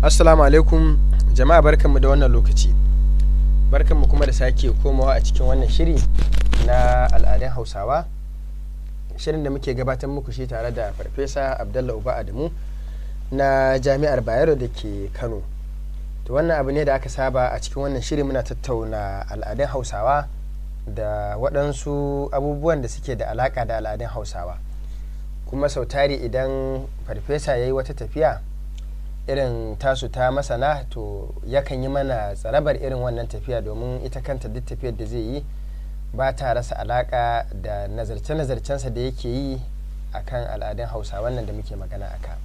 assalamu alaikum jama'a barkanmu da wannan lokaci barkanmu kuma da sake komawa a cikin wannan shiri na al'adun hausawa shirin da muke gabatar muku shi tare da farfesa abdallah uba adamu na jami'ar bayero da ke kano to wannan abu ne da aka saba a cikin wannan shiri muna tattauna al'adun hausawa da waɗansu abubuwan da suke da alaƙa da al'adun hausawa kuma sau tari idan farfesa ya yi wata tafiya irin tasu ta masana to yakan yi mana tsarabar irin wannan tafiya domin ita kanta duk tafiyar da zai yi ba ta rasa alaka da nazarce-nazarcensa da yake yi a kan al'adun hausa wannan da muke magana a ka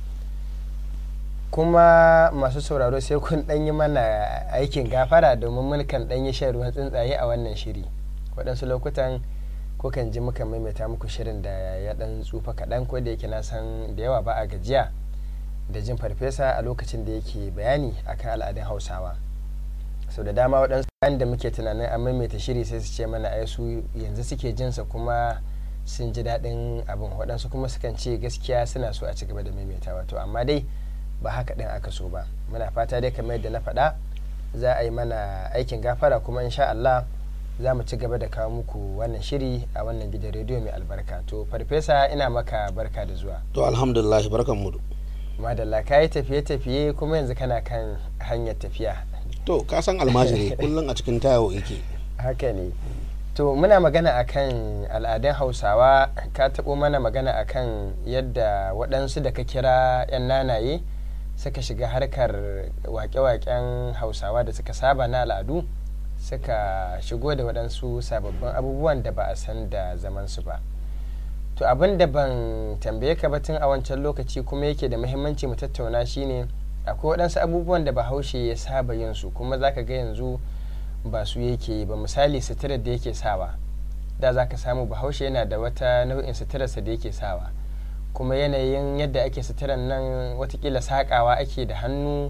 kuma masu sauraro sai kun ɗan yi mana aikin gafara domin mulkan ɗan yi shan ruwan tsuntsaye a wannan shiri waɗansu lokutan kukan ji muka maimaita muku shirin da ya ɗan tsufa kaɗan ko da yake na san da yawa ba a gajiya da jin farfesa a lokacin da yake bayani akan al'adun hausawa sau da dama waɗansu bayan da muke tunanin an maimaita shiri sai su ce mana ai su yanzu suke jinsa kuma sun ji daɗin abin waɗansu kuma sukan ce gaskiya suna so a ci gaba da maimaitawa to amma dai ba haka ɗin aka so ba muna fata dai kamar yadda na faɗa za a yi mana aikin gafara kuma insha Allah za mu ci gaba da kawo muku wannan shiri a wannan gidan rediyo mai albarka to farfesa ina maka barka da zuwa to alhamdulillah barkan mu madalla ka yi tafiye-tafiye kuma yanzu kana kan hanyar tafiya to ka san almajiri kullum a cikin tayo yake haka ne to muna magana akan al'adun hausawa ka taɓo mana magana akan yadda waɗansu da ka kira 'yan nanaye suka shiga harkar wake-waken hausawa da suka saba na al'adu suka shigo da waɗansu sababbin abubuwan da ba a san da zamansu ba to abin da ban tambaye ka ba tun a wancan lokaci kuma yake da muhimmanci mu tattauna shine akwai waɗansu abubuwan da bahaushe ya saba yin su kuma zaka ga yanzu ba su yake ba misali suturar da yake sawa da zaka samu bahaushe yana da wata nau'in suturarsa da yake sawa kuma yanayin yadda ake suturar nan watakila sakawa ake da hannu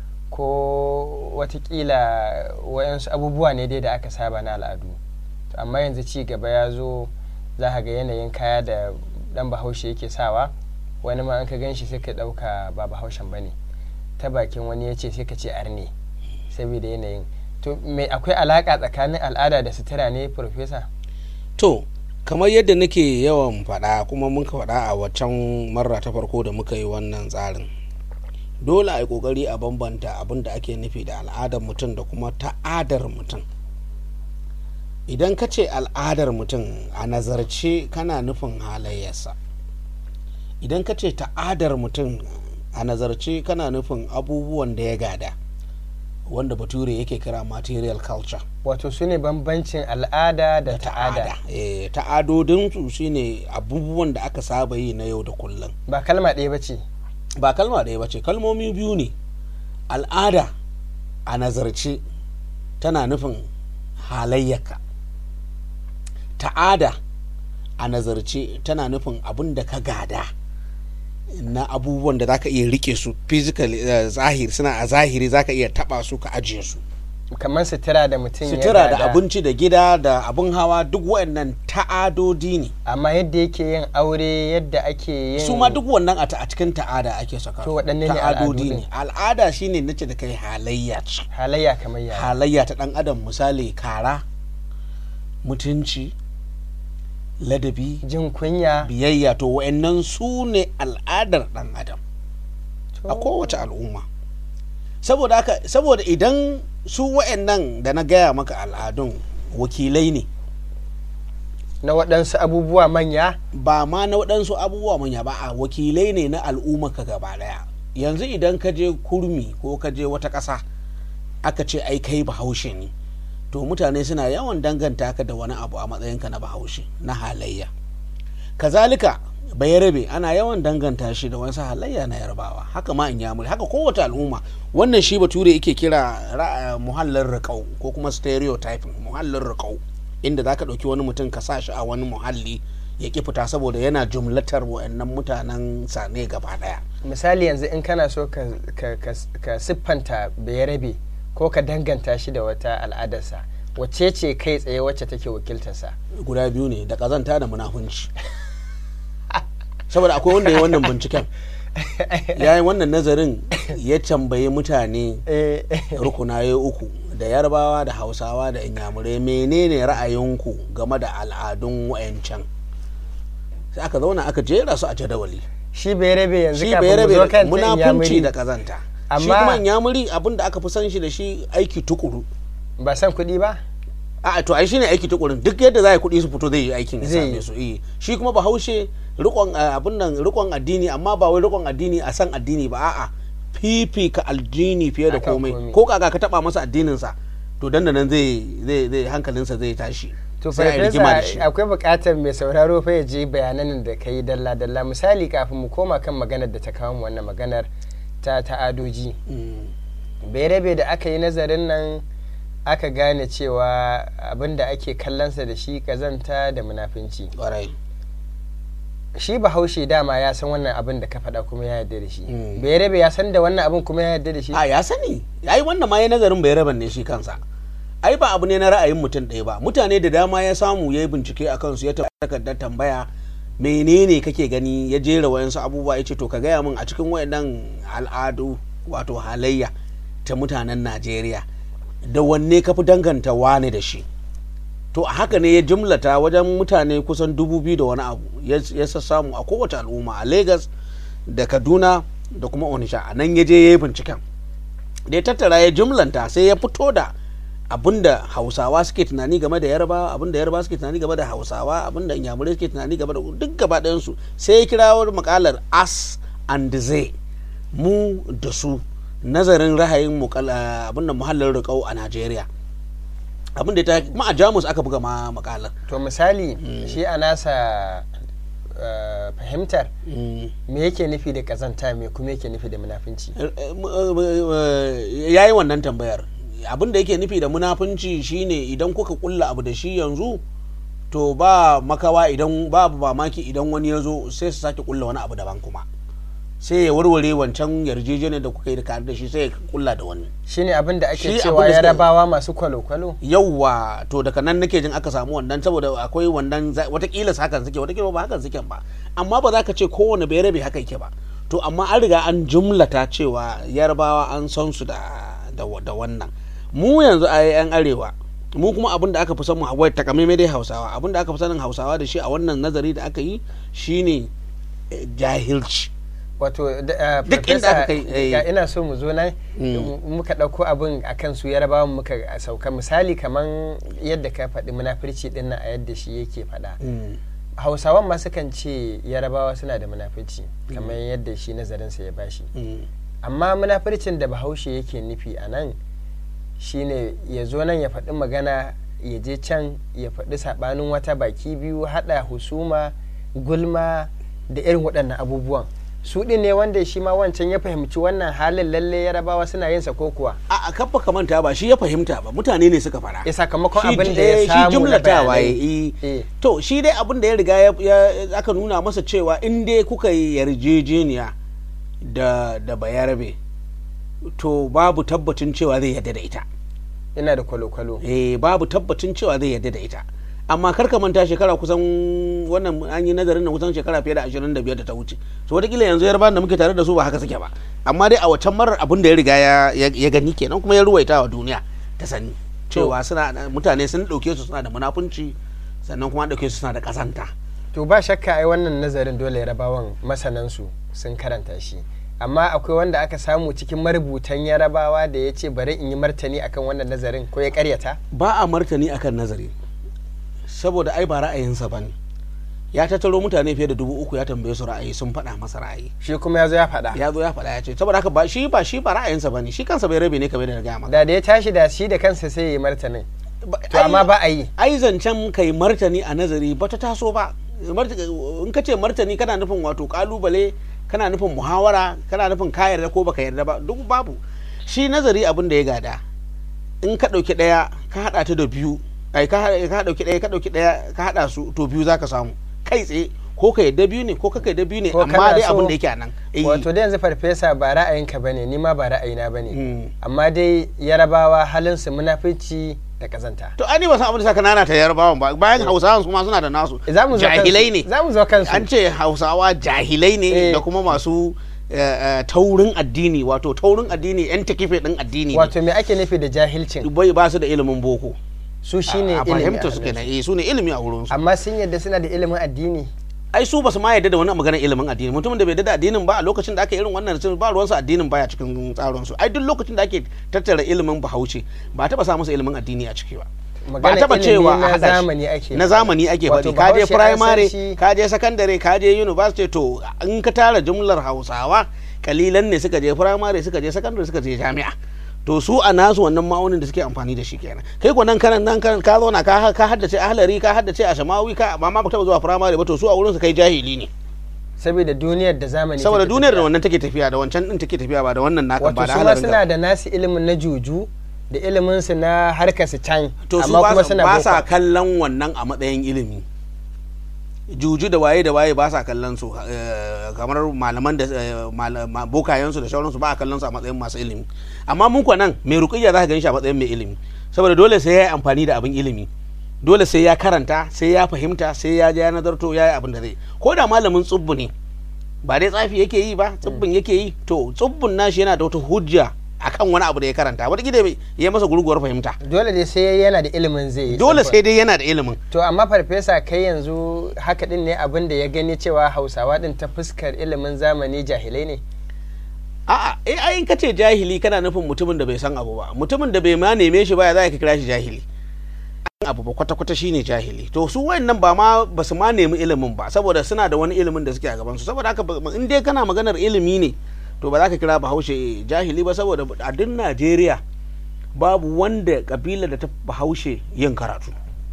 ko watakila wayansu abubuwa ne dai da aka saba na al'adu amma yanzu ci gaba ya zo za ka ga yanayin kaya da dan bahaushe yake sawa wani ma an ka gan shi sai ka ɗauka ba bahaushen ba ne ta bakin wani ya ce sai ka ce arne saboda yanayin to me akwai alaƙa tsakanin al'ada da sutura ne profesa to kamar yadda nake yawan faɗa kuma muka faɗa a waccan marra ta farko da muka yi wannan tsarin dole a yi ƙoƙari a bambanta abin da ake nufi da al'adar mutum da kuma ta'adar mutum idan ka ce al'adar mutum a nazarce kana nufin halayyarsa idan ka ce ta'adar mutum a nazarce kana nufin abubuwan da ya gada wanda bature yake kira material culture wato su ne bambancin al'ada da ta'ada e, ta'adodinsu su ne abubuwan da aka saba yi na yau da kullum ba kalma ɗaya ba ce ba kalma ɗaya ba ce kalmomi biyu ne al'ada a nazarce tana nufin halayyaka ta'ada a nazarce tana nufin abin da ka gada na abubuwan da zaka iya rike su physical uh, zahiri suna a zahiri zaka iya taba su ka ajiye su kamar sutura da mutum sutura da abinci da gida da abin hawa duk waɗannan ta'adodi ne amma yadda yake yin aure yadda ake yin su ma duk wannan a cikin ta'ada ake saka to waɗanne ne ta'adodi ne al'ada shine nace da kai halayya ce halayya kamar ya halayya ta dan adam misali kara mutunci ladabi jin kunya biyayya to wa'annan su ne al'adar dan adam a kowace al'umma saboda haka saboda idan su wa'annan da na gaya maka al'adun wakilai ne na waɗansu abubuwa manya ba ma na waɗansu abubuwa manya ba a wakilai ne na al'umma ka gaba ɗaya yanzu idan ka je kurmi ko ka je wata ƙasa aka ce ai kai bahaushe ne to mutane suna yawan danganta ka da wani abu a matsayinka na bahaushe na halayya kazalika bayarabe ana yawan danganta shi da wasu halayya na yarbawa haka ma in yamuri haka kowace al'umma wannan shi bature yake kira muhallin riƙau ko kuma stereotyping muhallin riƙau inda zaka ɗauki wani mutum ka sa shi a wani muhalli ya ki fita saboda yana jumlatar wa'annan mutanen sane gaba ɗaya misali yanzu in kana so ka, ka siffanta bayarabe ko ka danganta shi da wata al'adarsa wacce ce kai tsaye wacce take wakiltarsa guda biyu ne da kazanta da munafunci saboda akwai wanda ya wannan binciken ya yi wannan nazarin ya tambayi mutane Eh, rukunaye uku da yarbawa da hausawa da inyamurai menene ra'ayinku game da al'adun wayancan sai aka zauna aka jera su a jadawali shi bai rabe yanzu shi kafin bai mu zo rabe kan ta munafunci inyamuri da kazanta shi Amma- kuma inyamuri abin da aka fi san shi da shi aiki tukuru ba san kuɗi ba a to ai shine aiki tukurin duk yadda za a yi kuɗi su fito zai yi aikin ya Zai same yi. su eh shi kuma bahaushe rikon eh, abin nan rikon addini amma ba wai rikon addini a san addini ba a'a fifika addini fiye da Akan komai komai. ko kaga ka taba masa addinin sa to dan da nan zai zai zai hankalinsa zai tashi to sai a yi rigima da shi farfesa akwai buƙatar mai sauraro fa ya je bayanan da ka yi dalla dalla misali kafin mu koma kan maganar da ta kawo mu wannan maganar ta ta'adoji Mm, bai rabe da aka yi nazarin nan aka gane cewa abin da ake kallonsa da shi kazanta da munafunci ƙwarai shi bahaushe dama ya san wannan abin da ka faɗa kuma ya yarda da shi Mm. bai rabe ya san da wannan abin kuma ya yarda da shi a ya sani ai wannan ma ya nazarin bai raban ne shi kansa ai ba abu ne na ra'ayin mutum ɗaya ba mutane da dama ya samu ya yi bincike a kansu ya takardar tambaya menene kake gani ya jera wayansu abubuwa ya ce to ka gaya min a cikin wayannan al'adu wato halayya ta mutanen najeriya da wanne ka fi danganta wane da shi to a haka ne ya jimlata wajen mutane kusan dubu biyu da wani abu ya ya sassamu a kowace al'umma a lagos da kaduna da kuma onisha a nan ya je ya yi binciken da ya tattara ya jumlanta sai ya fito da abinda hausawa suke tunani game da yarba abinda yarba suke tunani game da hausawa abinda inyamurai suke tunani game da duk gaba ɗayansu sai ya kira wani makalar as and they mu da su nazarin rahayin mukala abinda muhallin riƙau a najeriya abinda ta ma a jamus aka buga ma makalar to misali shi a nasa uh, fahimtar me yake nufi da kazanta me kuma yake nufi da munafunci ya yi wannan tambayar abin da yake nufi da munafunci shine idan kuka kulla abu da shi yanzu to ba makawa idan babu mamaki idan wani ya zo sai su sake kulla wani abu daban kuma sai ya warware wancan yarjejeniyar da kuka yi da da shi sai ya kulla da wani shine abin da ake Shi cewa abin da suka- yarabawa masu kwalo-kwalo yauwa to daga nan nake jin aka samu wannan saboda akwai wannan za- watakila su hakan suke watakila ba hakan suke ba amma ba za ka ce kowane bai rabe haka yake ba to amma an riga an jumlata cewa yarbawa an san su da da, da wannan mu yanzu a yan arewa mu kuma abin da aka fi san mu wai takamaimai dai hausawa abin da aka fi sanin hausawa da shi a wannan nazari da aka yi shine eh, jahilci wato da- uh, Duk inda aka kai, Farfesa, eh. ga ina so mu zo nan Mm. muka ɗauko abin a kan su yarabawan muka sauka misali kaman yadda ka faɗi munafurci ɗin nan a yadda shi yake faɗa Mm. hausawan ma sukan ce yarabawa suna da munafurci kamar yadda shi nazarinsa ya bashi Mm. amma munafurcin da bahaushe yake nufi a nan shine ya zo nan ya faɗi magana ya je can ya faɗi saɓanin wata baki biyu haɗa husuma gulma da irin waɗannan abubuwan su ɗin ne wanda shi ma wancan ya fahimci wannan halin lalle yarabawa suna yin sa ko kuwa a a kafa kamanta ba shi ya fahimta ba mutane ne suka fara ya sakamakon Shi- abin da eh, ya shi samu na jumlatawa ya bayanai. yi Eh. to shi dai abin da ya riga ya, ya- aka nuna masa cewa in dai kuka yi yarjejeniya da da bayarabe to babu tabbacin cewa zai yadda da ita ina da kwalo-kwalo eh babu tabbacin cewa zai yadda da ita amma kar ka manta shekara kusan wannan an yi nazarin na kusan shekara fiye da 25 da ta wuce so wataƙila yanzu yarban da muke tare da su ba haka suke ba amma dai a wacan marar abin da ya riga ya, ya, ya gani kenan kuma ya ruwaita wa duniya ta sani cewa suna mutane sun ɗauke su suna da munafunci sannan kuma an ɗauke su suna da ƙazanta to ba shakka ai wannan nazarin dole yarabawan masanansu sun karanta shi amma akwai wanda aka samu cikin marubutan yarabawa da ya ce bari in yi martani akan wannan nazarin ko ya karyata ba a martani akan nazari saboda ai ba ra'ayinsa ba ne ya tattaro mutane fiye da dubu uku ya tambaye su ra'ayi sun faɗa masa ra'ayi shi kuma ya zo ya faɗa ya zo ya faɗa ya ce saboda haka ba shi ba shi ba ra'ayinsa ba ne shi kansa bai rabe ne kamar da na gaya maka da da ya tashi da shi da kansa sai ya yi martanin Ba- to amma ba a yi ai zancen kai martani a nazari ba ta taso ba Marta- in ka ce martani kana nufin wato kalubale kana nufin muhawara kana nufin ka yarda ko baka yarda ba duk babu shi nazari abin da ya gada in ka ɗauki ɗaya ka haɗa ta da biyu ai ka haɗa- ka ɗauki ɗaya ka ɗauki ɗaya ka haɗa su to biyu zaka samu kai tsaye ko ka yarda biyu ne ko ka yarda biyu ne Ko amma kana dai so- abin da yake a nan Eh, wato da yanzu farfesa ba ra'ayinka bane ni ma ba ra'ayina bane Mm. amma dai yarabawa halinsu munafici da kazanta to ani ba san abin da saka nana ta yarbawan ba bayan hausawan su ma suna da nasu za mu zo kansu- jahilai ne za mu zo kansu an ce hausawa jahilai ne Eh. da kuma masu eh, eh, taurin addini wato taurin addini yan takife din addini ne. wato me ake nufi da jahilcin bai ba su da ilimin boko su shine a ilimi fahimta a su hannunsu. kenan eh su ne ilimi a wurin su amma sun yadda suna da ilimin addini ai su ba su ma yarda da wani maganar ilimin addini mutumin da bai yarda da addinin ba a lokacin da aka yi irin wannan sun ba ruwansu addinin baya cikin tsarin su ai duk lokacin da ake tattara ilimin bahaushe ba a taba sa musu ilimin addini a ciki ba ba a Maganar taba ilimi cewa a na haɗa shi. zamani ake na faɗi. zamani ake Wato faɗi ka je Bahaushe an san primary shi- ka je secondary ka je university to in ka tara jumlar hausawa kalilan ne suka je primary suka je secondary suka je jami'a to su a nasu wannan ma'aunin da suke amfani da shi kenan kai ko nan kanan nan kanan ka zauna ka ka haddace ahlari ka haddace ashamawi ka ba ma ba taba zuwa primary ba to su a wurin su kai jahili ne saboda duniyar da zamani saboda take duniyar da tafiya. wannan take tafiya da wancan din take tafiya ba da wannan naka wato ba da su ma halarin suna ka da nasu ilimin na juju da ilimin su na harkar su can to su amma ba kuma sa- suna ba sa boko. kallon wannan a matsayin ilimi juju da waye da waye ba sa kallon su eh, kamar malaman da eh, mala- ma- bokayensu da sauransu ba a kallon su a matsayin masu ilimi amma mun kuwa nan mai ruqayya za ka gan shi a matsayin mai ilimi saboda dole sai ya yi amfani da abin ilimi dole sai ya karanta sai ya fahimta sai ya je ya nazarto ya yi abin da zai ko da malamin tsubbu ne ba dai tsafi yake yi ba tsubbun yake yi to tsubbun nashi yana da wata hujja akan wani abu da ya karanta wata gida ya masa gurguwar fahimta dole dai sai yana da ilimin zai yi dole saboda- sai dai yana da ilimin to amma farfesa kai yanzu haka din ne abin da ya gani cewa hausawa din ta fuskar ilimin zamani jahilai ne a'a eh ai in ka ce jahili kana nufin mutumin da bai san abu ba mutumin da bai ma neme shi ba ya za ka kira shi jahili An abu ba kwata kwata shine jahili to su wayannan ba ma ba su ma nemi ilimin ba saboda suna da wani ilimin da suke a gaban su saboda haka ba- in dai kana maganar ilimi ne to ba za ka kira bahaushe jahili ba saboda a duk Najeriya babu wanda kabila da ta bahaushe yin karatu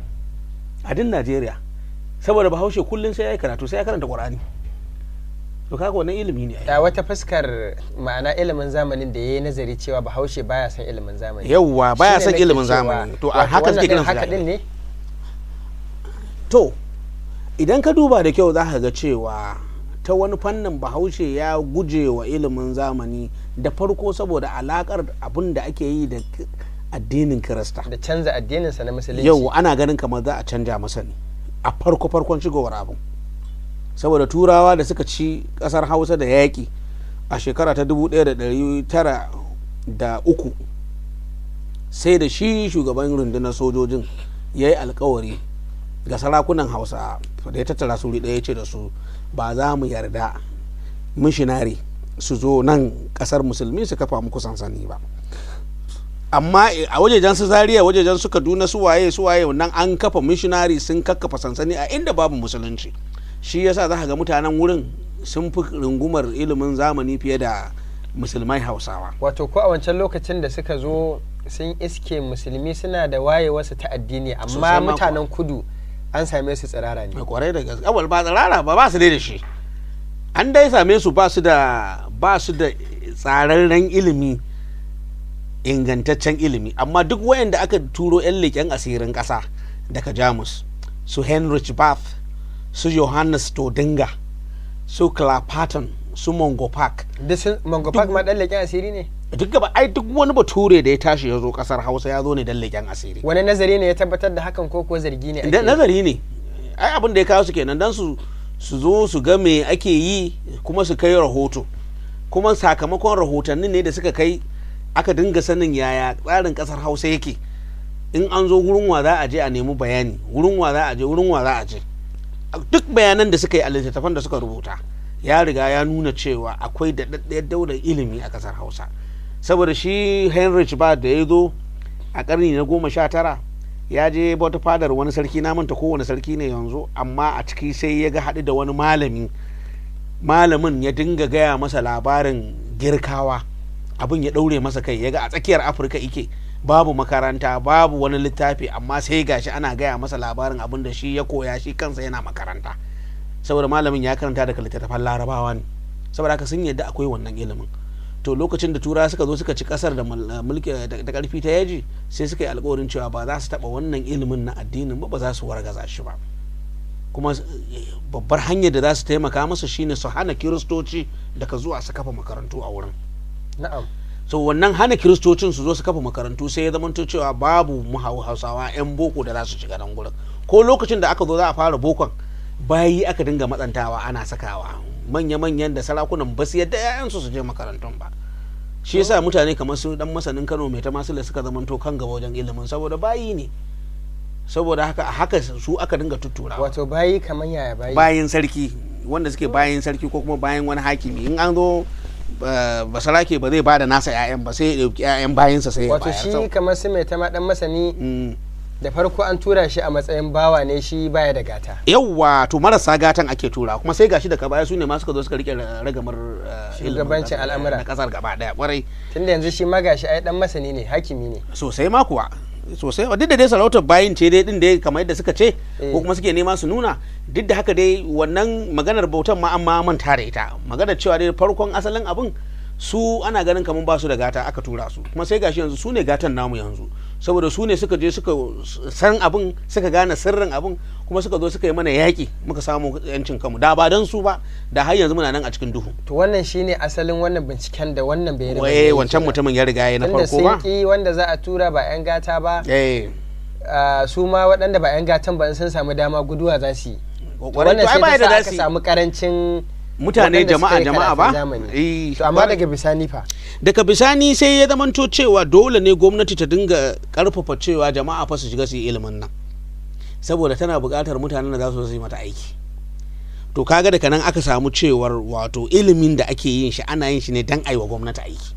a duk Najeriya saboda bahaushe kullum sai ya yi karatu sai ya karanta Qur'ani to kaga wannan ilimi ne ai. da wata fuskar ma'ana ilimin zamanin da ya yi nazari cewa bahaushe baya son ilimin zamani yauwa baya Shine son nake ilimin cewa, zamani to a wato haka wannan suke din kiransu haka din jahilai. ne to idan ka duba da kyau za ka ga cewa ta wani fannin bahaushe ya guje wa ilimin zamani da farko saboda alakar abin da ake yi da k- addinin kirista da canza addininsa na musulunci yau ana ganin kamar za a canja masa ne a farko farkon shigowar abin saboda turawa da suka ci kasar hausa da yaƙi a shekara ta 1903 sai da shi shugaban rundunar sojojin ya yi alkawari ga sarakunan hausa da ya tattara su wuri ɗaya ya ce da su ba za mu yarda mishinari su zo nan kasar musulmi su kafa muku sansani ba amma a wajejen su zaria wajejen su kaduna su waye su waye nan an kafa missionary sun kakkafa sansani a inda babu musulunci shi yasa za ka ga mutanen wurin sun fi rungumar ilimin zamani fiye da musulmai hausawa wato ko a wancan lokacin da suka zo sun iske musulmi suna da wayewarsu ta addini Sosai amma ma mutanen kudu an same su tsirara ne mai kwarai da gaske awal ba tsirara ba ba su dai da shi an dai same su ba su da ba su da tsararren ilimi ingantaccen ilimi amma duk wayanda aka turo 'yan leƙen asirin ƙasa daga jamus su heinrich bath su johannes todinga su clapperton su mongo park duk sun mango park ma dan leƙen asiri ne duk gaba ai duk wani bature da ya tashi ya zo ƙasar hausa ya zo ne don leƙen asiri wani nazari ne ya tabbatar da hakan ko kuwa zargi ne da ake nazari ne ai abin da ya kawo su kenan don su su zo su ga me ake yi kuma su kai rahoto kuma sakamakon rahotannin ne da suka kai aka dinga sanin yaya tsarin kasar hausa yake in an zo wurin wa za a je a nemi bayani wurin wa za a je wurin wa za a je duk bayanan da suka yi a littattafan da suka rubuta ya riga ya nuna cewa akwai daɗaɗɗiyar daular ilimi a kasar hausa saboda shi heinrich ba da ya zo a ƙarni na goma sha tara ya je wata fadar wani sarki na manta kowane sarki ne yanzu amma a ciki sai ya ga haɗu da wani malami malamin ya dinga gaya masa labarin girkawa abin ya ɗaure masa kai ya ga a tsakiyar afirka ike babu makaranta babu wani littafi amma sai gashi ana gaya masa labarin abin da shi ya koya shi kansa yana makaranta saboda malamin ya karanta daga littattafan larabawa ne saboda haka sun yadda akwai wannan ilimin to lokacin da turawa suka zo suka ci kasar da mulki da karfi ta yaji sai suka yi alkawarin cewa ba za su taba wannan ilimin na addinin ba ba za su wargaza shi ba kuma babbar hanyar da za su taimaka masa shine su hana kiristoci daga zuwa su kafa makarantu a wurin na'am so wannan hana kiristocin su zo su kafa makarantu sai ya zamanto cewa babu mu hausawa yan boko da za su shiga nan gurin ko lokacin da aka zo za a fara bokon bayi aka dinga matsantawa ana sakawa manya-manyan da sarakunan ba su yadda 'ya'yansu su je makarantun ba shi yasa mutane kamar su dan masanin kano mai ta masu suka zamanto kan gaba wajen ilimin saboda bayi ne saboda haka haka su aka dinga tuttura wato bayi kamar yaya bayi bayin sarki wanda suke bayin sarki ko kuma bayan wani hakimi in an zo basarake ba zai ba da nasa 'ya'yan ba sai ya ɗauki 'ya'yan bayinsa sai ya wato bayar shi kamar su mai ta ma dan masani da farko an tura shi a matsayin bawa ne shi baya da gata yawwa to marasa gatan ake tura kuma sai gashi daga baya su ne ma suka zo suka rike ragamar eh, ilimin Shugabancin na- al'amura. na kasar gaba daya kwarai tunda yanzu shi magashi ai dan masani ne hakimi ne sosai ma kuwa sosai duk da dai sarautar bayin ce dai din dai kamar yadda suka ce Eh. ko kuma suke nema su nuna duk da haka dai wannan maganar bautan ma an ma manta da ita maganar cewa dai farkon asalin abin su ana ganin kamar ba su da gata aka tura su kuma sai gashi yanzu su ne gatan namu yanzu saboda su ne suka je suka san abin suka gane sirrin abin kuma suka zo suka yi mana yaƙi muka samu yancin kanmu da ba don su ba da har yanzu muna nan a cikin duhu to wannan shine asalin wannan binciken da wannan bai waye wancan mutumin ya riga ya na tunda farko ba sun ki wanda za a tura ba yan gata ba eh ah, su ma waɗanda ba yan gatan ba in sun samu dama guduwa za su yi To Kwarai, wannan to ai ba sai ta yadda sa za aka su yi. samu karancin mutane waɗanda suka jama'a yi jama'a karatun ba zamani. Eh, to amma kwarai. daga bisani fa daga bisani sai ya zamanto cewa dole ne gwamnati ta dinga karfafa cewa jama'a fa su shiga su yi ilimin nan saboda tana buƙatar mutanen da za su zo su yi mata aiki to kaga daga nan aka samu cewar wato ilimin da ake yin shi ana yin shi ne dan aiwa gwamnati aiki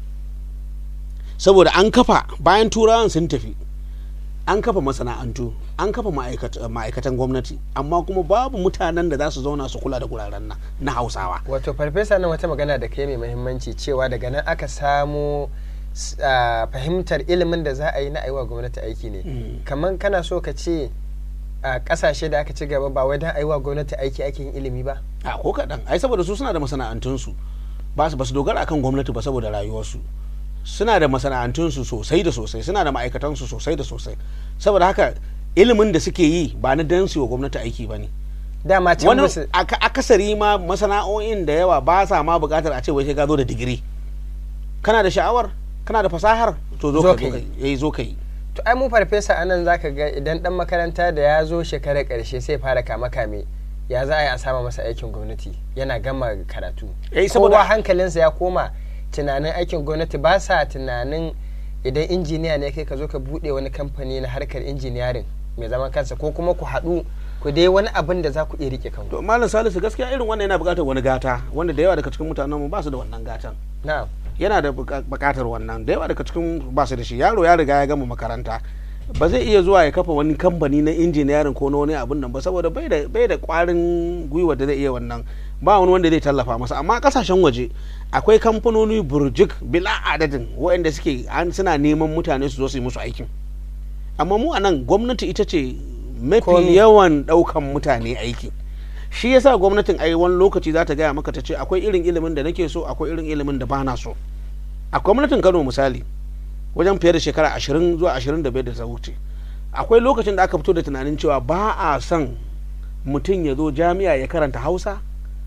saboda an kafa bayan turawan sun tafi an kafa masana'antu an kafa ma'aikat- ma'aikatan gwamnati amma kuma babu mutanen da za su zauna su kula da guraren nan na hausawa wato farfesa nan wata magana da kai mai muhimmanci cewa daga nan aka samu s- ah, fahimtar ilimin da za a yi na aiwa gwamnati aiki ne Mm. kamar kana so ka ce a kasashe da aka ci gaba ba wai don aiwa gwamnati aiki ake yin ilimi ba a ko kaɗan ai saboda su suna da masana'antunsu ba su ba su dogara akan gwamnati ba saboda rayuwarsu suna da masana'antunsu sosai da sosai suna da ma'aikatansu sosai da sosai saboda haka ilimin da suke yi ba na dan su yi wa gwamnati aiki ba ne dama can wani musu aka- akasari ma masana'o'in da yawa ba sa ma buƙatar a ce wai sai ka zo da digiri kana da sha'awar kana da fasahar to zo Zo ka ka zo yi. ka yi zo ka yi to ai mu farfesa anan zaka ga idan dan makaranta da ya zo shekarar karshe sai fara kama kame ya za a yi a sama masa aikin gwamnati yana gama karatu Eh, saboda- kowa hankalinsa ya koma tunanin aikin gwamnati ba sa tunanin idan injiniya ne kai ka zo ka bude wani kamfani na harkar injiniyarin mai zaman kansa ko kuma ku haɗu ku dai wani abin da za ku iya rike kanku to malam salisu gaskiya irin wannan yana buƙatar wani gata wanda da yawa daga cikin mutanen mu ba su da wannan gatan na'am yana da buka- bukatar wannan da yawa daga cikin ba su da shi yaro ya riga ya gama makaranta ba zai iya zuwa ya kafa wani kamfani na injiniyarin ko na wani abun nan ba saboda bai da bai da kwarin gwiwa da zai iya wannan ba wani wanda zai tallafa masa amma kasashen waje akwai kamfanoni burjik bila adadin waɗanda suke an suna neman mutane su zo su yi musu aikin amma mu a nan gwamnati ita ce mafi Komi. yawan ɗaukan mutane aiki shi yasa gwamnatin ai wani lokaci za ta gaya maka ta ce akwai irin ilimin da nake so akwai irin ilimin da bana so a gwamnatin kano misali wajen fiye da shekara ashirin zuwa ashirin da biyar da ta wuce akwai lokacin da aka fito da tunanin cewa ba a son mutum ya zo jami'a ya karanta hausa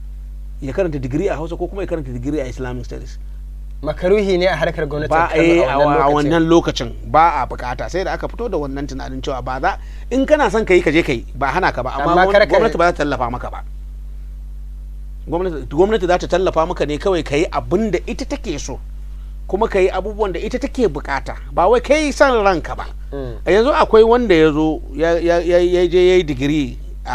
ya karanta digiri a hausa ko kuma ya karanta digiri a islamic studies makaruhi ne a harkar gwamnatin ba Kano eh, a a wannan lokacin wannan lokacin ba a bukata sai da aka fito da wannan tunanin cewa ba za in kana son ka yi ka je ka yi ba hana ka ba amma Amma kar ka- gwamnati ba za ta tallafa maka ba gwamnati gwamnati za ta tallafa maka ne kawai ka yi abin da ita take so kuma ka yi abubuwan da ita take bukata ba wai kai son ranka ba Mm. a yanzu akwai wanda ya zo ya ya- ya- ya je ya yi digiri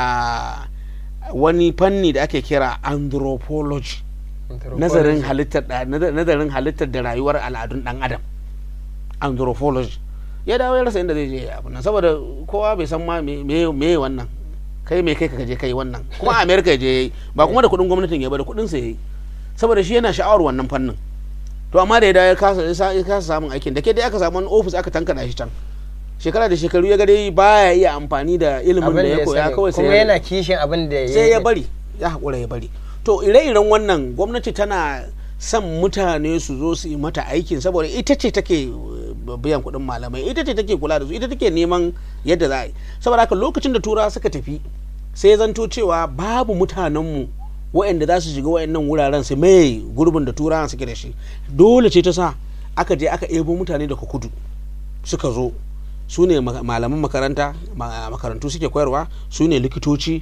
a wani fanni da ake kira anthropology nazarin halittar da- naza- nazarin halittar da rayuwar al'adun dan adam anthropology ya dawo ya rasa inda zai je abu nan saboda kowa bai san ma me me me wannan kai me kai ka je kai wannan kuma a america ya je yayi ba kuma da kudin gwamnatin ya ba da kudin sa yayi saboda shi yana sha'awar wannan fannin to amma da ya dawo ya kasa ya sa- ya kasa samun aikin da ke dai aka samu wani office aka tankada shi can shekara da shekaru ya ga dai baya iya amfani da ilimin abin da da ya ya koya sani kawai sai kuma ya- yana kishin abin da sai ya bari ya haƙura ya bari to ire-iren wannan gwamnati tana son mutane su zo su yi mata aikin saboda ita ce take uh, biyan kuɗin malamai ita ce take kula da su ita take neman yadda za a yi saboda haka lokacin da turawa suka tafi sai ya zanto cewa babu mutanenmu waɗanda za su shiga waɗannan wuraren su mai gurbin da turawan suke da shi dole ce ta sa aka je aka ebo mutane daga kudu suka zo su ne ma- malaman makaranta ma- makarantu suke koyarwa su ne likitoci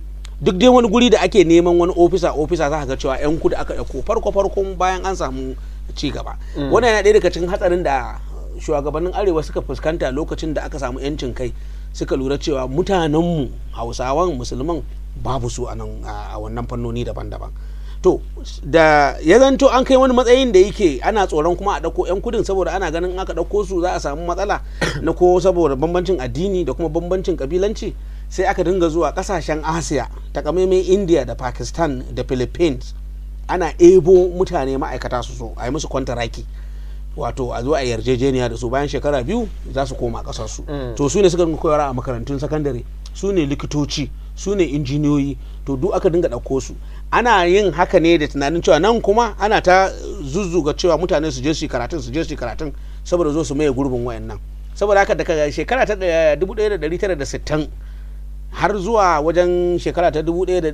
duk dai wani guri da ake neman wani ofisa ofisa za ka ga cewa yan kudu aka ɗauko farko farkon bayan an samu ci gaba wannan yana ɗaya daga cikin hatsarin da shugabannin arewa suka fuskanta lokacin da aka samu yancin kai suka lura cewa mutanenmu hausawan musulman babu su a nan a wannan fannoni daban-daban to da ya zanto an kai wani matsayin da yake ana tsoron kuma a ɗauko 'yan kudin saboda ana ganin aka ɗauko su za a samu matsala na ko saboda bambancin addini da kuma bambancin kabilanci sai aka dinga zuwa ƙasashen asiya takamaimai india da pakistan da philippines ana ebo mutane ma'aikata su so a yi musu kwantaraki wato a zo a yarjejeniya da su bayan shekara biyu za su koma kasar su to su ne suka dinga koyarwa a makarantun sakandare su ne likitoci su ne injiniyoyi to duk aka dinga ɗauko su ana yin haka ne da tunanin cewa nan kuma ana ta zuzzuga cewa mutane su je su yi karatun su je su yi karatun saboda zo su maye gurbin wayannan saboda haka daga shekara ta 1960 har zuwa wajen shekara ta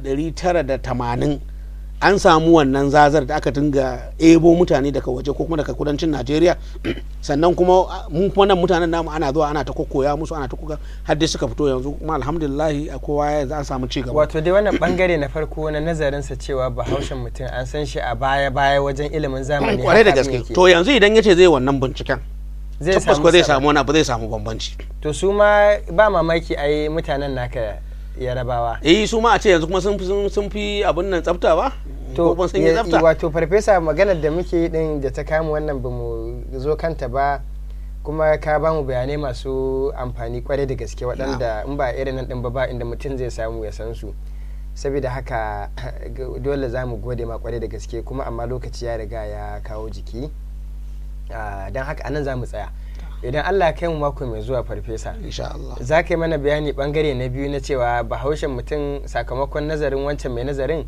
1980 an samu wannan zazar da aka dinga ebo mutane daga waje ko kuma daga kudancin najeriya sannan kuma mun kuma nan mutanen namu ana zuwa ana ta kokoya musu ana ta koka har dai suka fito yanzu kuma alhamdulillah a kowa ya za samu ci gaba wato dai wannan bangare na farko na nazarin sa cewa bahaushen mutum an san shi a baya baya wajen ilimin zamani kwarai da gaske to yanzu idan yace zai wannan binciken tabbas ko zai samu wani abu zai samu bambanci to su ma ba mamaki ai mutanen naka yarabawa eh su ma a ce yanzu kuma sun fi abin nan tsafta ba to wato farfesa maganar da muke yi din da ta kama wannan ba mu zo kanta ba kuma ka ba mu bayanai masu amfani kwarai da gaske waɗanda in ba irin nan din ba ba inda mutum zai samu ya san su saboda haka dole za mu gode ma kwarai da gaske kuma amma lokaci ya riga ya kawo jiki don haka anan za mu tsaya idan allah kai mu mako mai zuwa farfesa za ka yi mana bayani bangare na biyu na cewa bahaushen mutum sakamakon nazarin wancan mai nazarin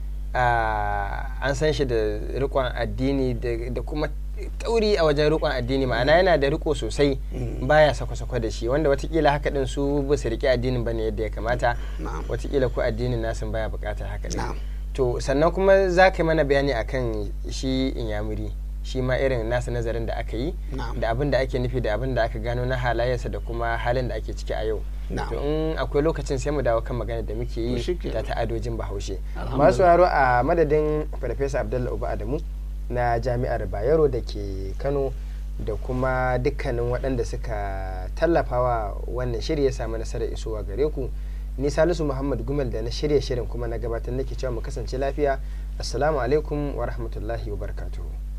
an san shi da rikon addini da kuma tauri a wajen rikon addini ma'ana yana da riko sosai baya sako-sako da shi wanda watakila haka din su ba su riƙe addinin bane yadda ya kamata watakila ko addinin nasin baya buƙatar haka din to sannan kuma za ka yi mana bayani akan shi inyamuri shi ma irin nasa nazarin da aka yi da abin da ake nufi da abin da aka gano na halayensa da kuma halin da ake ciki a yau to in akwai lokacin sai mu dawo kan magana da muke yi da ta'adojin bahaushe masu haro a madadin farfesa abdullahi uba adamu na jami'ar bayero da ke kano da kuma dukkanin waɗanda suka tallafawa wannan shirya ya samu nasarar isowa gare ku ni salisu muhammad gumel da na shirya shirin kuma na gabatar nake cewa mu kasance lafiya assalamu alaikum wa rahmatullahi wa barakatuhu